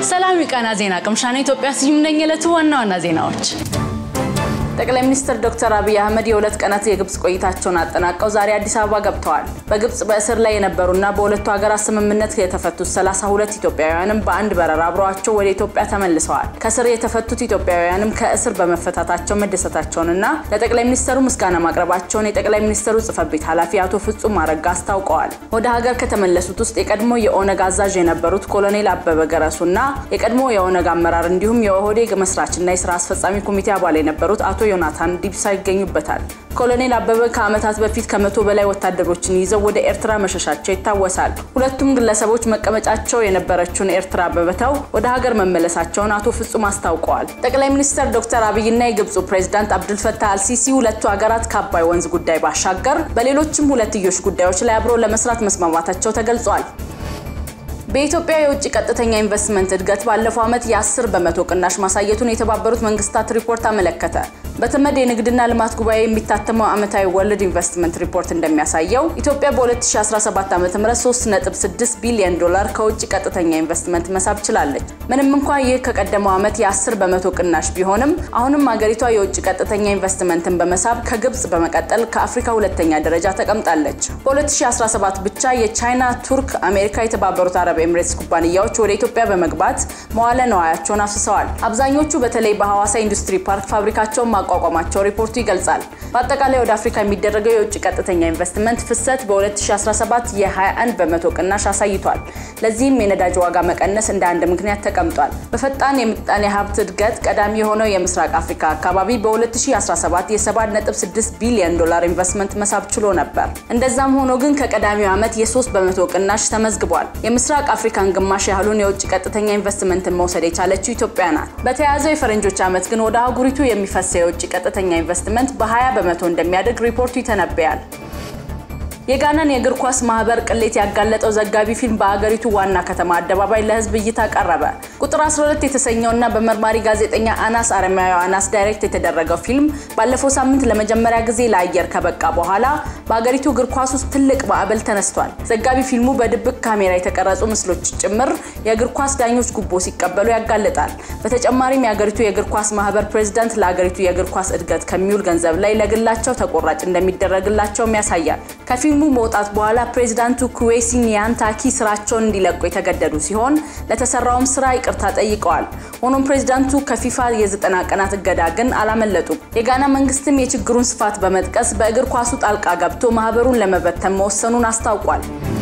ሰላም የቃና ዜና ቅምሻ ነው። ኢትዮጵያ ስዩም ነኝ። የዕለቱ ዋና ዋና ዜናዎች ጠቅላይ ሚኒስትር ዶክተር አብይ አህመድ የሁለት ቀናት የግብጽ ቆይታቸውን አጠናቀው ዛሬ አዲስ አበባ ገብተዋል። በግብጽ በእስር ላይ የነበሩና በሁለቱ ሀገራት ስምምነት የተፈቱት 32 ኢትዮጵያውያንም በአንድ በረራ አብረዋቸው ወደ ኢትዮጵያ ተመልሰዋል። ከእስር የተፈቱት ኢትዮጵያውያንም ከእስር በመፈታታቸው መደሰታቸውንና ለጠቅላይ ሚኒስትሩ ምስጋና ማቅረባቸውን የጠቅላይ ሚኒስትሩ ጽሕፈት ቤት ኃላፊ አቶ ፍጹም አረጋ አስታውቀዋል። ወደ ሀገር ከተመለሱት ውስጥ የቀድሞ የኦነግ አዛዥ የነበሩት ኮሎኔል አበበ ገረሱና የቀድሞ የኦነግ አመራር እንዲሁም የኦህዴግ መስራችና የስራ አስፈጻሚ ኮሚቴ አባል የነበሩት አቶ ዮናታን ዲብሳ ይገኙበታል። ኮሎኔል አበበ ከዓመታት በፊት ከመቶ በላይ ወታደሮችን ይዘው ወደ ኤርትራ መሸሻቸው ይታወሳል። ሁለቱም ግለሰቦች መቀመጫቸው የነበረችውን ኤርትራ በመተው ወደ ሀገር መመለሳቸውን አቶ ፍጹም አስታውቀዋል። ጠቅላይ ሚኒስትር ዶክተር አብይና የግብፁ ፕሬዝዳንት አብዱልፈታህ አልሲሲ ሁለቱ ሀገራት ከአባይ ወንዝ ጉዳይ ባሻገር በሌሎችም ሁለትዮሽ ጉዳዮች ላይ አብሮ ለመስራት መስማማታቸው ተገልጿል። በኢትዮጵያ የውጭ ቀጥተኛ ኢንቨስትመንት እድገት ባለፈው ዓመት የ10 በመቶ ቅናሽ ማሳየቱን የተባበሩት መንግስታት ሪፖርት አመለከተ። በተመድ የንግድና ልማት ጉባኤ የሚታተመው ዓመታዊ ወርልድ ኢንቨስትመንት ሪፖርት እንደሚያሳየው ኢትዮጵያ በ2017 ዓ.ም 3.6 ቢሊዮን ዶላር ከውጭ ቀጥተኛ ኢንቨስትመንት መሳብ ችላለች። ምንም እንኳን ይህ ከቀደመው ዓመት የ10 በመቶ ቅናሽ ቢሆንም አሁንም አገሪቷ የውጭ ቀጥተኛ ኢንቨስትመንትን በመሳብ ከግብጽ በመቀጠል ከአፍሪካ ሁለተኛ ደረጃ ተቀምጣለች። በ2017 ብቻ የቻይና፣ ቱርክ፣ አሜሪካ፣ የተባበሩት አረብ ኤምሬትስ ኩባንያዎች ወደ ኢትዮጵያ በመግባት መዋለ ነዋያቸውን አፍስሰዋል። አብዛኞቹ በተለይ በሐዋሳ ኢንዱስትሪ ፓርክ ፋብሪካቸውን ማቋቋማቸው ሪፖርቱ ይገልጻል። በአጠቃላይ ወደ አፍሪካ የሚደረገው የውጭ ቀጥተኛ ኢንቨስትመንት ፍሰት በ2017 የ21 በመቶ ቅናሽ አሳይቷል። ለዚህም የነዳጅ ዋጋ መቀነስ እንደ አንድ ምክንያት ተቀምጧል። በፈጣን የምጣኔ ሀብት እድገት ቀዳሚ የሆነው የምስራቅ አፍሪካ አካባቢ በ2017 የ7.6 ቢሊዮን ዶላር ኢንቨስትመንት መሳብ ችሎ ነበር። እንደዛም ሆኖ ግን ከቀዳሚው ዓመት የ3 በመቶ ቅናሽ ተመዝግቧል። የምስራቅ አፍሪካን ግማሽ ያህሉን የውጭ ቀጥተኛ ኢንቨስትመንትን መውሰድ የቻለችው ኢትዮጵያ ናት። በተያያዘው የፈረንጆች ዓመት ግን ወደ አህጉሪቱ የሚፈሰው የውጭ ቀጥተኛ ኢንቨስትመንት በ20 በመቶ እንደሚያድግ ሪፖርቱ ይተነብያል። የጋናን የእግር ኳስ ማህበር ቅሌት ያጋለጠው ዘጋቢ ፊልም በአገሪቱ ዋና ከተማ አደባባይ ለሕዝብ እይታ ቀረበ። ቁጥር 12 የተሰኘውና በመርማሪ ጋዜጠኛ አናስ አረማያዊ አናስ ዳይሬክት የተደረገው ፊልም ባለፈው ሳምንት ለመጀመሪያ ጊዜ ለአየር ከበቃ በኋላ በአገሪቱ እግር ኳስ ውስጥ ትልቅ ማዕበል ተነስቷል። ዘጋቢ ፊልሙ በድብቅ ካሜራ የተቀረጹ ምስሎች ጭምር የእግር ኳስ ዳኞች ጉቦ ሲቀበሉ ያጋልጣል። በተጨማሪም የአገሪቱ የእግር ኳስ ማህበር ፕሬዝዳንት ለአገሪቱ የእግር ኳስ እድገት ከሚውል ገንዘብ ላይ ለግላቸው ተቆራጭ እንደሚደረግላቸውም ያሳያል። ከፊልሙ መውጣት በኋላ ፕሬዚዳንቱ ኩዌሲ ኒያንታኪ ስራቸውን እንዲለቁ የተገደዱ ሲሆን ለተሰራውም ስራ ይቅርታ ጠይቀዋል። ሆኖም ፕሬዚዳንቱ ከፊፋ የዘጠና ቀናት እገዳ ግን አላመለጡም። የጋና መንግስትም የችግሩን ስፋት በመጥቀስ በእግር ኳሱ ጣልቃ ገብቶ ማህበሩን ለመበተን መወሰኑን አስታውቋል።